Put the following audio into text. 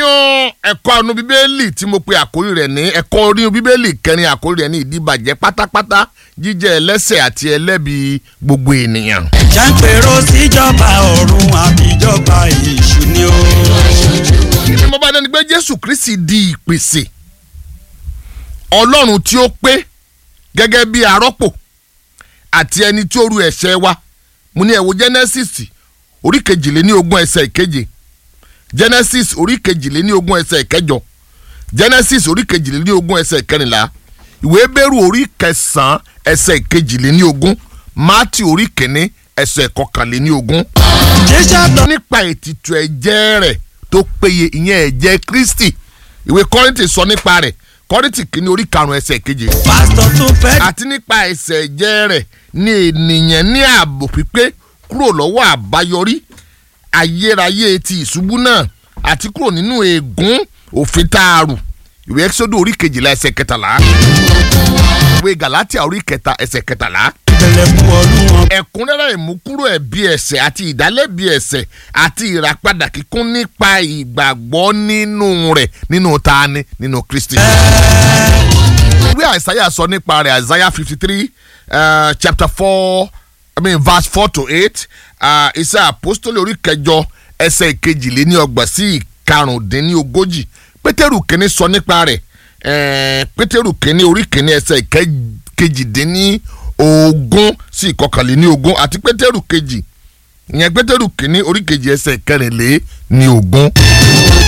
ẹ̀kọ́ àánú bíbélì tí mo pe àkórí rẹ̀ ní ẹ̀kọ́ orí bíbélì kẹrin àkórí rẹ̀ ní ìdíbàjẹ́ pátápátá jíjẹ́ ẹlẹ́sẹ̀ àti ẹlẹ́bi gbogbo ènìyàn. jàǹpẹ̀rọ síjọba ọ̀run àbíjọba èṣù ni ó. kí ni mo bá dẹni pé jésù kristi di ìpèsè ọlọ́run tí ó pé gẹ́gẹ́ bí arọ́pò àti ẹni tí ó ru ẹ̀ṣẹ̀ wa mo ní ẹ wo genesis orí kejìléní ogún ẹsẹ̀ ìkeje genesis orí kejìléní ogún ẹsẹ̀ ìkẹjọ genesis orí kejìléní ogún ẹsẹ̀ ìkẹrìnlá ìwé bẹ́rù orí kẹsàn-án ẹsẹ̀ ìkejìléní ogún mátì orí kìíní ẹsẹ̀ ìkọkànléní ogún jésù tó nípa ètìtù ẹ̀jẹ̀ rẹ̀ tó péye ìyẹn ẹ̀jẹ̀ kristi ìwé kọ́rìntì sọ nípa rẹ̀ kọ́rìntì kìíní orí karùn-ún ẹsẹ̀ keje pásítọ̀ tó fẹ́ àti nípa ẹ̀ṣẹ̀ ẹ̀jẹ̀ rẹ̀ ni ènìyàn ní ààbò pípé kúrò lọ́wọ́ àbáyọrí ayérayé ti ìṣubú náà àti kúrò nínú ègún òfin tààrù ìwé ẹ́sọ́dọ̀ orí kejìlá ẹsẹ̀ kẹtàlá ìwé gàlátíà orí kẹta ẹsẹ̀ kẹtàlá tẹ̀lé fún ọdún wọn. ẹ̀kúnrẹ́rẹ́ ìmúkúrò ẹ̀bi ẹ̀ṣẹ̀ àti ìdálẹ́bi ẹ̀ṣẹ̀ àti ìràpadà kíkún nípa ìgbàgbọ́ nínú rẹ̀ nínú tani nínú kristi. ìwé àìsáyà sọ nípa rẹ̀ àìsáyà fifty three chapter four i mean verse four to eight iṣẹ́ àpọ́stólì orí kẹjọ ẹsẹ̀ ìkejìléní ọgbọ̀n sí ìkarùndínlógójì pétérù kínní sọ nípa rẹ̀ eh, pétérù kínní orí kínní ẹsẹ̀ ìkejìdínní ogún sí ìkọkànléní ogún àti pétérù kejì ìyẹn pétérù kínní orí kejì ẹsẹ̀ ìkẹrìnlé ní ogún.